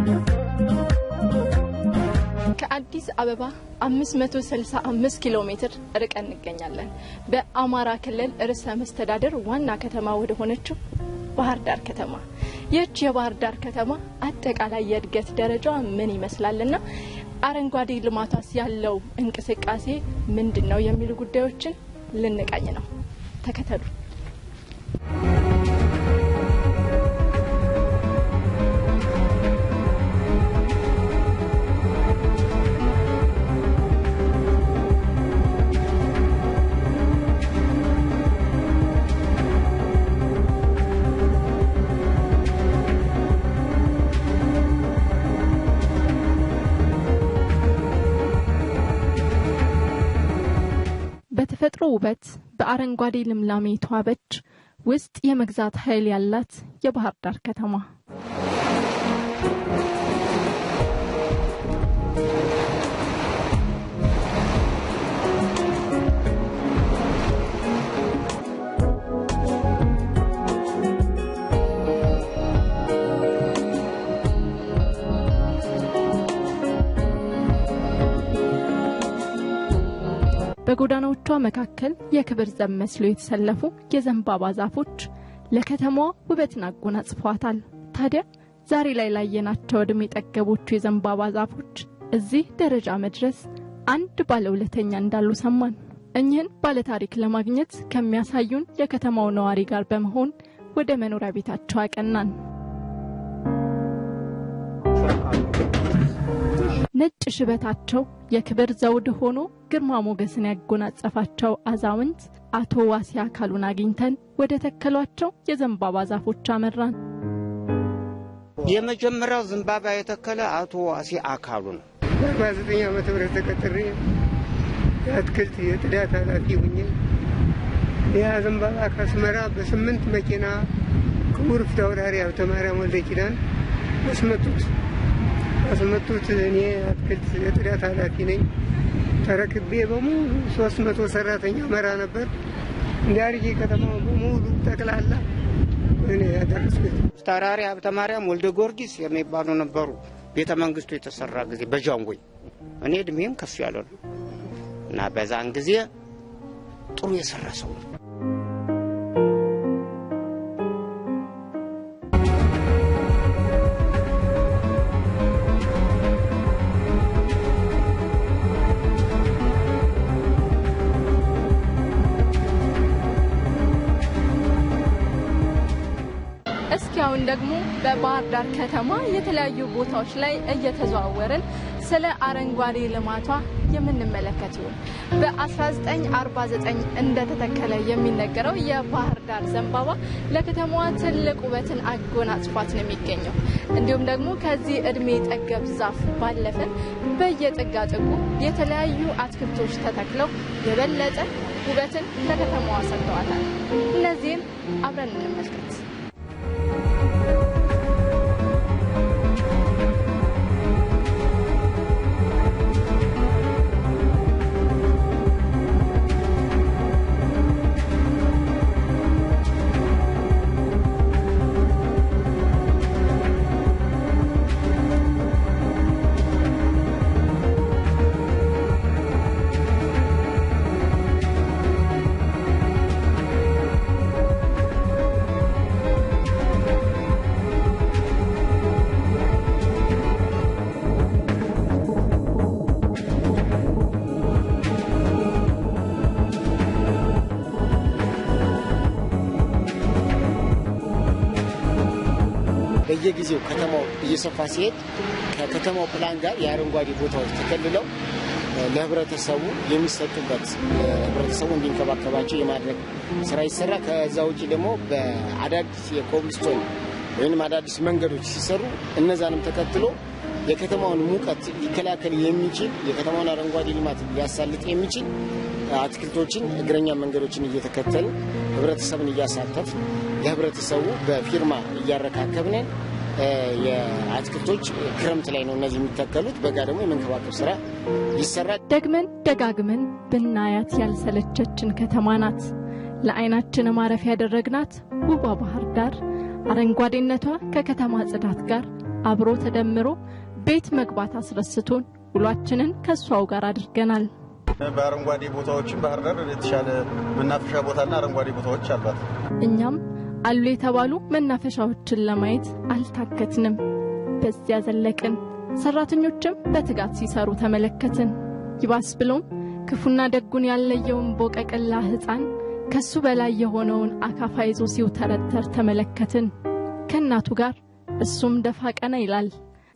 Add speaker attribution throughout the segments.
Speaker 1: ከአዲስ አበባ 565 ኪሎ ሜትር ርቀን እንገኛለን። በአማራ ክልል ርዕሰ መስተዳደር ዋና ከተማ ወደ ሆነችው ባህር ዳር ከተማ። ይህች የባህር ዳር ከተማ አጠቃላይ የእድገት ደረጃዋ ምን ይመስላልና አረንጓዴ ልማቷስ ያለው እንቅስቃሴ ምንድን ነው የሚሉ ጉዳዮችን ልንቃኝ ነው። ተከተሉ። በተፈጥሮ ውበት በአረንጓዴ ልምላሜ የተዋበች ውስጥ የመግዛት ኃይል ያላት የባህር ዳር ከተማ በጎዳናዎቿ መካከል የክብር ዘብ መስለው የተሰለፉ የዘንባባ ዛፎች ለከተማዋ ውበትን አጎናጽፈዋታል። ታዲያ ዛሬ ላይ ላየናቸው ዕድሜ ጠገቦቹ የዘንባባ ዛፎች እዚህ ደረጃ መድረስ አንድ ባለውለተኛ እንዳሉ ሰማን። እኚህን ባለታሪክ ለማግኘት ከሚያሳዩን የከተማው ነዋሪ ጋር በመሆን ወደ መኖሪያ ቤታቸው አቀናን። ነጭ ሽበታቸው የክብር ዘውድ ሆኖ ግርማ ሞገስን ያጎናጸፋቸው አዛውንት አቶ ዋሴ አካሉን አግኝተን ወደ ተከሏቸው የዘንባባ ዛፎች አመራን።
Speaker 2: የመጀመሪያው ዘንባባ የተከለ አቶ ዋሴ አካሉ ነው።
Speaker 3: በአርባ ዘጠኝ ዓመተ ምህረት ተቀጥሬ የአትክልት የጽዳት ኃላፊ ሁኜ ያ ዘንባባ ከአስመራ በስምንት መኪና ክቡር ፊታውራሪ ሀብተ ማርያም ወልደ ኪዳን አስመጡት። አስመጡት። እኔ አትክልት የጽዳት ፊ ነኝ። ተረክቤ በሙሉ ሶስት መቶ ሰራተኛ መራ ነበር። እንዲያርጌ ከተማው በሙሉ ጠቅላላ እኔ ያደረስኩት።
Speaker 2: ፊታውራሪ ሀብተ ማርያም ወልደ ጊዮርጊስ የሚባሉ ነበሩ። ቤተ መንግስቱ የተሰራ ጊዜ በጃንጎይ እኔ እድሜም ከፍ ያለ ነው እና በዛን ጊዜ ጥሩ የሰራ ሰው ነው።
Speaker 1: እስኪ አሁን ደግሞ በባህር ዳር ከተማ የተለያዩ ቦታዎች ላይ እየተዘዋወርን ስለ አረንጓዴ ልማቷ የምንመለከት ይሆን። በ1949 እንደተተከለ የሚነገረው የባህር ዳር ዘንባባ ለከተማዋ ትልቅ ውበትን አጎናጽፏት ነው የሚገኘው። እንዲሁም ደግሞ ከዚህ እድሜ ጠገብ ዛፍ ባለፈ በየጥጋ ጥጉ የተለያዩ አትክልቶች ተተክለው የበለጠ ውበትን ለከተማዋ ሰጥተዋታል። እነዚህን አብረን እንመልከት።
Speaker 4: በየጊዜው ከተማው እየሰፋ ሲሄድ ከከተማው ፕላን ጋር የአረንጓዴ ቦታዎች ተከልለው ለህብረተሰቡ የሚሰጡበት ህብረተሰቡ እንዲንከባከባቸው የማድረግ ስራ ይሰራ። ከዛ ውጭ ደግሞ በአዳዲስ የኮብልስቶን ወይም አዳዲስ መንገዶች ሲሰሩ እነዛንም ተከትሎ የከተማውን ሙቀት ሊከላከል የሚችል የከተማውን አረንጓዴ ልማት ሊያሳልጥ የሚችል አትክልቶችን፣ እግረኛ መንገዶችን እየተከተል ህብረተሰብን እያሳተፍ ለህብረተሰቡ በፊርማ እያረካከብን የአትክልቶች ክረምት ላይ ነው እነዚህ የሚተከሉት። በጋ ደግሞ የመንከባከብ ስራ ይሰራል።
Speaker 1: ደግመን ደጋግመን ብናያት ያልሰለቸችን ከተማ ናት። ለአይናችን ማረፊያ ያደረግናት ውቧ ባህር ዳር አረንጓዴነቷ ከከተማ ጽዳት ጋር አብሮ ተደምሮ ቤት መግባት አስረስቶን ውሏችንን ከእሷው ጋር አድርገናል።
Speaker 5: በአረንጓዴ ቦታዎችም ባህር ዳር የተሻለ መናፈሻ ቦታና አረንጓዴ ቦታዎች አሏት።
Speaker 1: እኛም አሉ የተባሉ መናፈሻዎችን ለማየት አልታከትንም። በዚያ ዘለቅን። ሰራተኞችም በትጋት ሲሰሩ ተመለከትን። ይባስ ብሎም ክፉና ደጉን ያለየውን ቦቀቅላ ሕፃን ከሱ በላይ የሆነውን አካፋ ይዞ ሲውተረተር ተመለከትን። ከእናቱ ጋር እሱም ደፋ ቀና ይላል።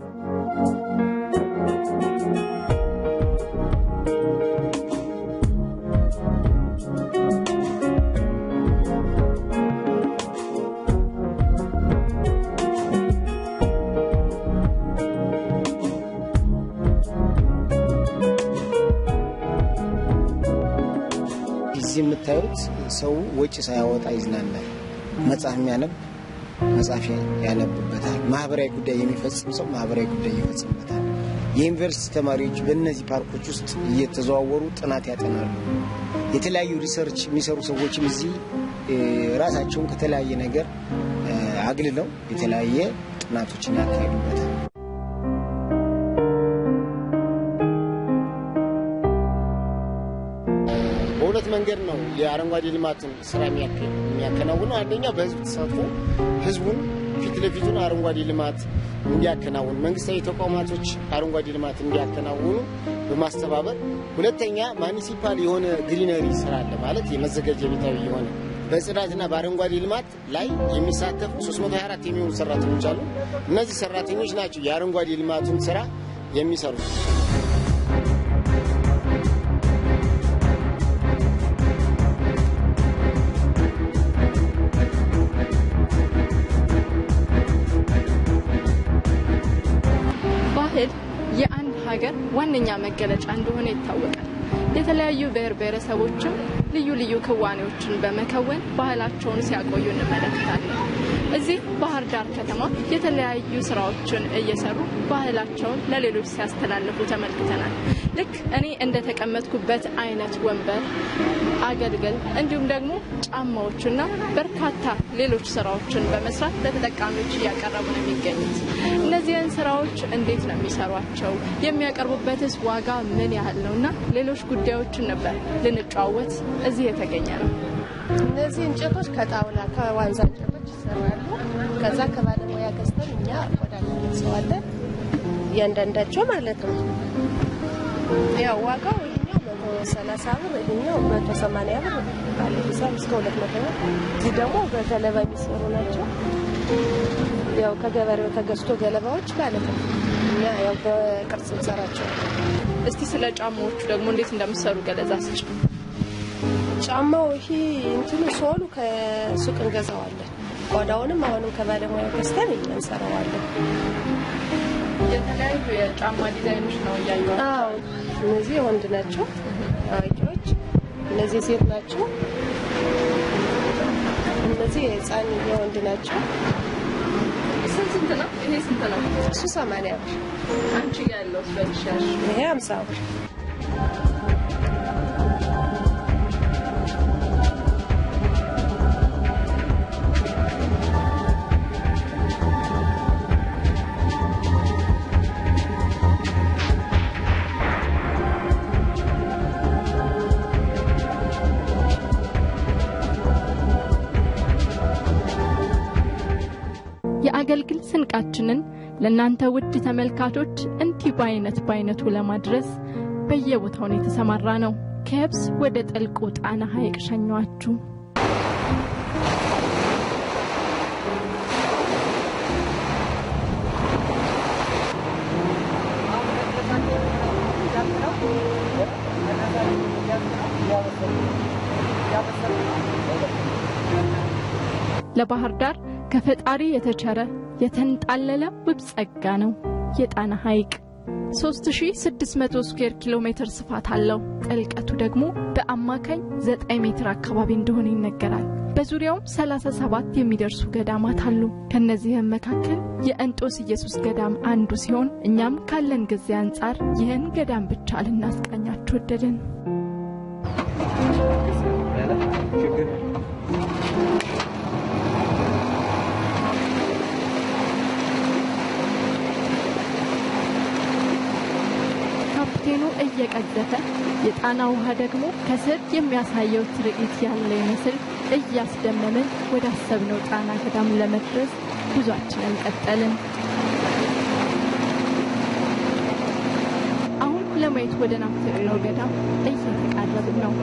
Speaker 4: እዚህ የምታዩት ሰው ወጪ ሳያወጣ ይዝናናል። መጽሐፍ የሚያነብ መጽሐፍ ያነብበታል። ማህበራዊ ጉዳይ የሚፈጽም ሰው ማህበራዊ ጉዳይ ይፈጽምበታል። የዩኒቨርሲቲ ተማሪዎች በእነዚህ ፓርኮች ውስጥ እየተዘዋወሩ ጥናት ያጠናሉ። የተለያዩ ሪሰርች የሚሰሩ ሰዎችም እዚህ ራሳቸውን ከተለያየ ነገር አግልለው የተለያየ ጥናቶችን ያካሂዱበታል። በሁለት መንገድ ነው የአረንጓዴ ልማትን ስራ የሚያከናውነው። አንደኛ በህዝብ ተሳትፎ ህዝቡን ፊት ለፊቱን አረንጓዴ ልማት እንዲያከናውኑ፣ መንግስታዊ ተቋማቶች አረንጓዴ ልማት እንዲያከናውኑ በማስተባበር ሁለተኛ ማኒሲፓል የሆነ ግሪነሪ ስራ አለ ማለት የመዘጋጃ ቤታዊ የሆነ በጽዳትና በአረንጓዴ ልማት ላይ የሚሳተፉ 324 የሚሆኑ ሰራተኞች አሉ። እነዚህ ሰራተኞች ናቸው የአረንጓዴ ልማቱን ስራ የሚሰሩት።
Speaker 1: ባህል የአንድ ሀገር ዋነኛ መገለጫ እንደሆነ ይታወቃል። የተለያዩ ብሔር ብሔረሰቦችም ልዩ ልዩ ክዋኔዎችን በመከወን ባህላቸውን ሲያቆዩ እንመለከታለን። እዚህ ባህር ዳር ከተማ የተለያዩ ስራዎችን እየሰሩ ባህላቸውን ለሌሎች ሲያስተላልፉ ተመልክተናል። ልክ እኔ እንደተቀመጥኩበት አይነት ወንበር፣ አገልግል እንዲሁም ደግሞ ጫማዎችና በርካታ ሌሎች ስራዎችን በመስራት ለተጠቃሚዎች እያቀረቡ ነው የሚገኙት። እነዚህን ስራዎች እንዴት ነው የሚሰሯቸው? የሚያቀርቡበትስ ዋጋ ምን ያህል ነው? እና ሌሎች ጉዳዮችን ነበር ልንጨዋወት እዚህ የተገኘ ነው።
Speaker 6: እነዚህ እንጨቶች ከጣውላ ከዋንዛ እንጨቶች ይሰራሉ። ከዛ ከባለሙያ ገዝተን እኛ ቆዳ እንሰዋለን፣ እያንዳንዳቸው ማለት ነው። ያው ዋጋው ይሄኛው መቶ ሰላሳ ብር ይሄኛው መቶ ሰማንያ ብር ባለ ሂሳብ እስከ ሁለት መቶ ብር። እዚህ ደግሞ በገለባ የሚሰሩ ናቸው። ያው ከገበሬው ተገዝቶ ገለባዎች ማለት ነው። እኛ ያው በቅርጽ እንሰራቸው።
Speaker 1: እስቲ ስለ ጫማዎቹ ደግሞ እንዴት እንደምሰሩ ገለጻ ስጭ።
Speaker 6: ጫማው ይሄ እንትኑ ሶሉ ከሱቅ እንገዛዋለን። ቆዳውንም አሁንም ከባለሙያ ገዝተን እኛ እንሰራዋለን።
Speaker 1: የተለያዩ የጫማ ዲዛይኖች ነው እያየኋቸው።
Speaker 6: አዎ እነዚህ የወንድ ናቸው አዋቂዎች፣ እነዚህ ሴት ናቸው፣ እነዚህ የህፃን የወንድ ናቸው።
Speaker 1: ስንት ስንት ነው? ይሄ ስንት ነው?
Speaker 6: እሱ ሰማንያ ብር፣
Speaker 1: አንቺ ጋ ያለው በልሻሽ
Speaker 6: ይሄ ሀምሳ ብር።
Speaker 1: የአገልግል ስንቃችንን ለእናንተ ውድ ተመልካቾች እንዲህ በአይነት በአይነቱ ለማድረስ በየቦታው ነው የተሰማራ ነው። ከየብስ ወደ ጥልቁ ጣና ሐይቅ ሸኘዋችሁ። ለባህር ዳር ከፈጣሪ የተቸረ የተንጣለለ ውብ ጸጋ ነው የጣና ሐይቅ። 3600 ስኩዌር ኪሎ ሜትር ስፋት አለው። ጥልቀቱ ደግሞ በአማካኝ 9 ሜትር አካባቢ እንደሆነ ይነገራል። በዙሪያውም 37 የሚደርሱ ገዳማት አሉ። ከነዚህም መካከል የእንጦስ ኢየሱስ ገዳም አንዱ ሲሆን እኛም ካለን ጊዜ አንጻር ይህን ገዳም ብቻ ልናስቃኛችሁ ወደድን። ፏፏቴኑ እየቀዘፈ የጣና ውሃ ደግሞ ከስር የሚያሳየው ትርኢት ያለ ይመስል እያስደመምን ወደ አሰብነው ጣና ገዳም ለመድረስ ጉዟችንን ቀጠልን። አሁን ለማየት ወደ ናፈቅነው ገዳም እየተቃረብን ነው።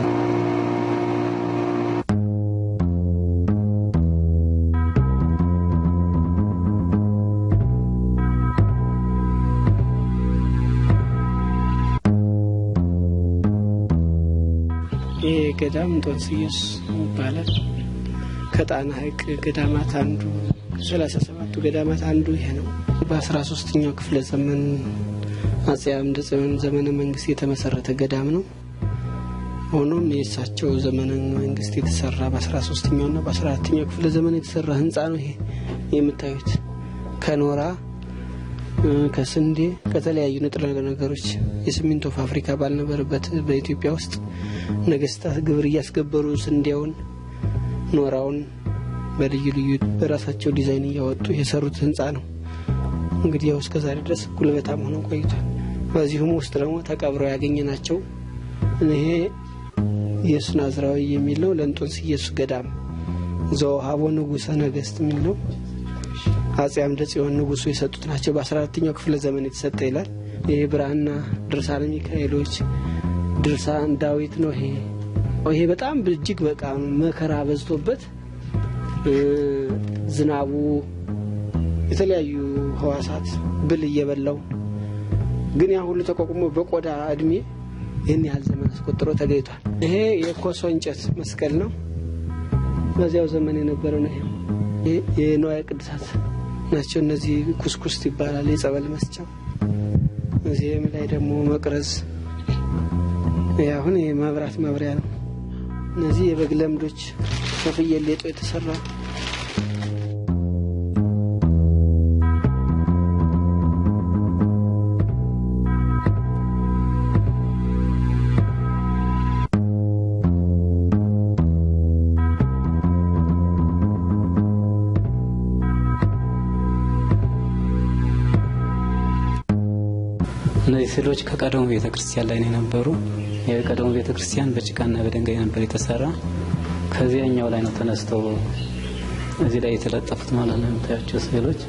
Speaker 7: ይህ ገዳም እንጦንስ ኢየሱስ ይባላል። ከጣና ሐይቅ ገዳማት አንዱ ሰላሳ ሰባቱ ገዳማት አንዱ ይሄ ነው። በአስራ ሶስተኛው ክፍለ ዘመን አጼ አምደ ጽዮን ዘመነ መንግስት የተመሰረተ ገዳም ነው። ሆኖም የእሳቸው ዘመነ መንግስት የተሰራ በአስራ ሶስተኛው ና በአስራ አራተኛው ክፍለ ዘመን የተሰራ ህንፃ ነው። ይሄ የምታዩት ከኖራ ከስንዴ ከተለያዩ ንጥረ ነገሮች የሲሚንቶ ፋብሪካ ባልነበረበት በኢትዮጵያ ውስጥ ነገስታት ግብር እያስገበሩ ስንዴውን፣ ኖራውን በልዩ ልዩ በራሳቸው ዲዛይን እያወጡ የሰሩት ህንፃ ነው። እንግዲህ ያው እስከዛሬ ድረስ ጉልበታም ሆነው ቆይቷል። በዚሁም ውስጥ ደግሞ ተቀብረው ያገኘ ናቸው። ይሄ ኢየሱስ ናዝራዊ የሚል ነው። ለእንጦንስ ኢየሱስ ገዳም ዘወሃቦ ንጉሰ ነገስት የሚል ነው። አጼ አምደ ጽዮን ንጉሱ የሰጡት ናቸው። በ14ተኛው ክፍለ ዘመን የተሰጠ ይላል። ይሄ ብራና ድርሳነ ሚካኤሎች፣ ድርሳን ዳዊት ነው። ይሄ ይሄ በጣም እጅግ በቃ መከራ በዝቶበት ዝናቡ የተለያዩ ህዋሳት ብል እየበላው ግን ያ ሁሉ ተቋቁሞ በቆዳ እድሜ ይህን ያህል ዘመን አስቆጥሮ ተገኝቷል። ይሄ የኮሶ እንጨት መስቀል ነው። በዚያው ዘመን የነበረ ነው። ይሄ የንዋየ ቅድሳት ናቸው። እነዚህ ኩስኩስት ይባላል የጸበል መስጫው። እዚህም ላይ ደግሞ መቅረዝ አሁን የመብራት መብሪያ ነው። እነዚህ የበግ ለምዶች ከፍየል ሌጦ የተሰራ
Speaker 8: እነዚህ ስዕሎች ከቀደሙ ቤተ ክርስቲያን ላይ ነው የነበሩ። የቀደሙ ቤተ ክርስቲያን በጭቃና በድንጋይ ነበር የተሰራ። ከዚያኛው ላይ ነው ተነስተው እዚህ ላይ የተለጠፉት ማለት ነው የምታያቸው ስዕሎች።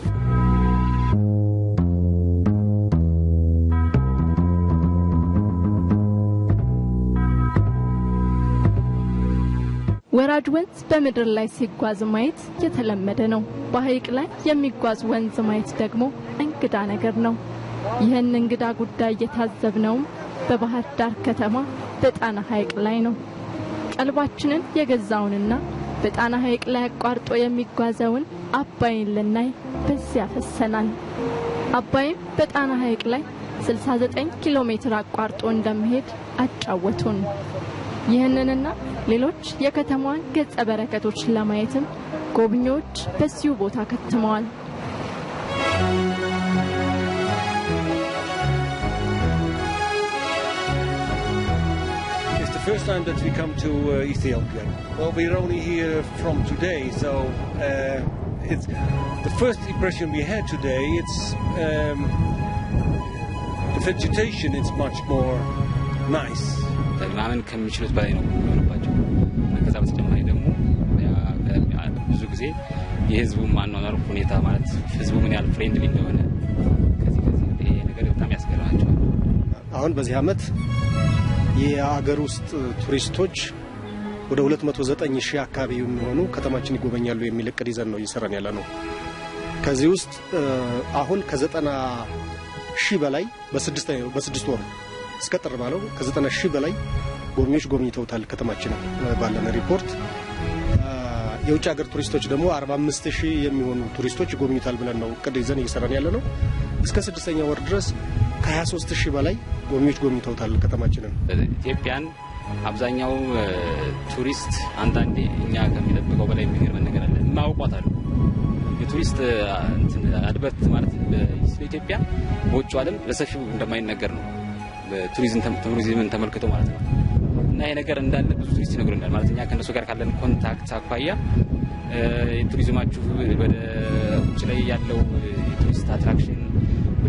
Speaker 1: ወራጅ ወንዝ በምድር ላይ ሲጓዝ ማየት የተለመደ ነው። በሐይቅ ላይ የሚጓዝ ወንዝ ማየት ደግሞ እንግዳ ነገር ነው። ይህን እንግዳ ጉዳይ የታዘብነውም በባህር ዳር ከተማ በጣና ሐይቅ ላይ ነው። ቀልባችንን የገዛውንና በጣና ሐይቅ ላይ አቋርጦ የሚጓዘውን አባይን ልናይ በዚያ ፈሰናል። አባይም በጣና ሐይቅ ላይ 69 ኪሎ ሜትር አቋርጦ እንደሚሄድ አጫወቱን። ይህንንና ሌሎች የከተማዋን ገጸ በረከቶች ለማየትም ጎብኚዎች በዚሁ ቦታ ከትመዋል።
Speaker 9: It's the first time that we come to uh, Ethiopia. Well, we're only here from today, so uh, it's the first impression we had today. It's um, the vegetation is much more nice.
Speaker 8: ማመን ከሚችሉት በላይ ነው የሚሆንባቸው። ከዛ በተጨማሪ ደግሞ ብዙ ጊዜ የህዝቡ ማኗኗር ሁኔታ ማለት ህዝቡ ምን ያህል ፍሬንድሊ እንደሆነ ከዚህ ከዚህ ይሄ ነገር በጣም ያስገርማቸዋል።
Speaker 10: አሁን በዚህ አመት የአገር ውስጥ ቱሪስቶች ወደ 209 ሺህ አካባቢ የሚሆኑ ከተማችን ይጎበኛሉ የሚል እቅድ ይዘን ነው እየሰራን ያለ ነው። ከዚህ ውስጥ አሁን ከዘጠና ሺህ በላይ በስድስት ወር እስከ ጥር ባለው ከዘጠና ሺህ በላይ ጎብኚዎች ጎብኝተውታል ከተማችን ባለን ሪፖርት። የውጭ ሀገር ቱሪስቶች ደግሞ 45 ሺህ የሚሆኑ ቱሪስቶች ይጎብኙታል ብለን ነው እቅድ ይዘን እየሰራን ያለ ነው። እስከ ስድስተኛ ወር ድረስ ከ23 ሺህ በላይ ጎብኚዎች ጎብኝተውታል ከተማችንን።
Speaker 8: ኢትዮጵያን አብዛኛው ቱሪስት አንዳንዴ እኛ ከሚጠብቀው በላይ የሚገርመን ነገር አለ። የማያውቋት አሉ። የቱሪስት አድበት ማለት በኢትዮጵያ በውጭ ዓለም በሰፊው እንደማይነገር ነው። ቱሪዝምን ተመልክቶ ማለት ነው። እና ይሄ ነገር እንዳለ ብዙ ቱሪስት ይነግሩናል። ማለት እኛ ከእነሱ ጋር ካለን ኮንታክት አኳያ የቱሪዝማችሁ ወደ ውጭ ላይ ያለው የቱሪስት አትራክሽን ወደ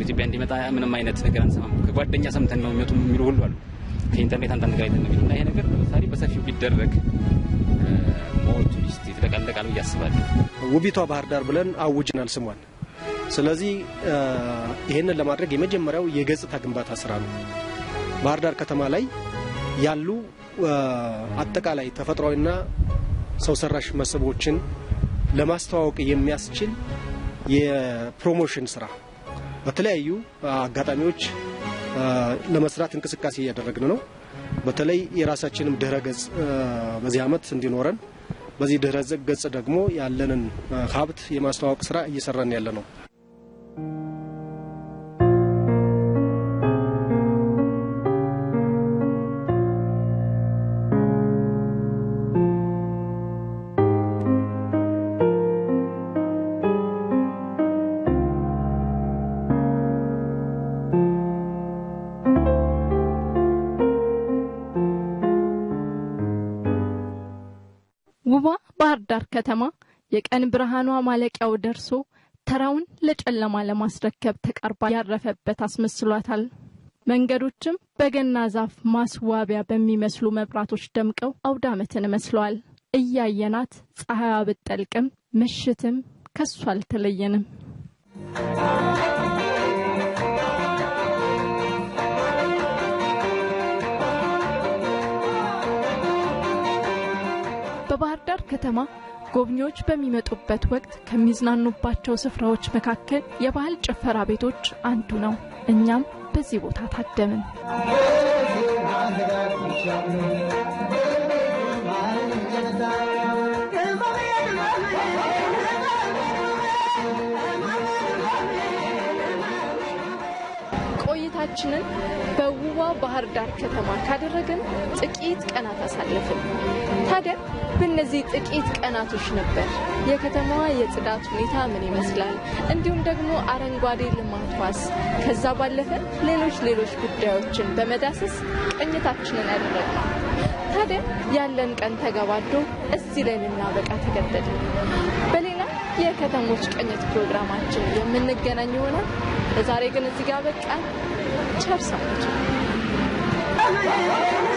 Speaker 8: ወደ ኢትዮጵያ እንዲመጣ ምንም አይነት ነገር አንሰማም። ከጓደኛ ሰምተን ነው የሚመጡ የሚሉ ሁሉ አሉ። ከኢንተርኔት አንዳንድ ነገር አይተን ነው የሚሉ እና ይሄ ነገር ለምሳሌ በሰፊው ቢደረግ ሞር ቱሪስት ይጥለቀለቃል ብዬ አስባለሁ።
Speaker 10: ውቢቷ ባህር ዳር ብለን አውጅናል ስሟን። ስለዚህ ይህንን ለማድረግ የመጀመሪያው የገጽታ ግንባታ ስራ ነው። ባህር ዳር ከተማ ላይ ያሉ አጠቃላይ ተፈጥሯዊና ሰው ሰራሽ መስህቦችን ለማስተዋወቅ የሚያስችል የፕሮሞሽን ስራ በተለያዩ አጋጣሚዎች ለመስራት እንቅስቃሴ እያደረግን ነው። በተለይ የራሳችንም ድህረ ገጽ በዚህ ዓመት እንዲኖረን በዚህ ድህረ ገጽ ደግሞ ያለንን ሀብት የማስተዋወቅ ስራ እየሰራን ያለ ነው።
Speaker 1: ውቧ ባህር ዳር ከተማ የቀን ብርሃኗ ማለቂያው ደርሶ ተራውን ለጨለማ ለማስረከብ ተቃርባ ያረፈበት አስመስሏታል። መንገዶችም በገና ዛፍ ማስዋቢያ በሚመስሉ መብራቶች ደምቀው አውደ ዓመትን መስለዋል። እያየናት ፀሐይዋ ብትጠልቅም ምሽትም ከሷ አልተለየንም። በባህር ዳር ከተማ ጎብኚዎች በሚመጡበት ወቅት ከሚዝናኑባቸው ስፍራዎች መካከል የባህል ጭፈራ ቤቶች አንዱ ነው። እኛም በዚህ ቦታ ታደምን። ቆይታችንን በውቧ ባህር ዳር ከተማ ካደረግን ጥቂት ቀናት አሳለፍን። ታዲያ በእነዚህ ጥቂት ቀናቶች ነበር የከተማዋ የጽዳት ሁኔታ ምን ይመስላል፣ እንዲሁም ደግሞ አረንጓዴ ልማቷስ፣ ከዛ ባለፈ ሌሎች ሌሎች ጉዳዮችን በመዳሰስ ቅኝታችንን ያደረግነው። ታዲያ ያለን ቀን ተገባዶ እዚህ ላይ ልናበቃ ተገደድን። በሌላ የከተሞች ቅኝት ፕሮግራማችን የምንገናኝ ይሆናል። ለዛሬ ግን እዚህ ጋር በቃ ቸር ሰንብቱ።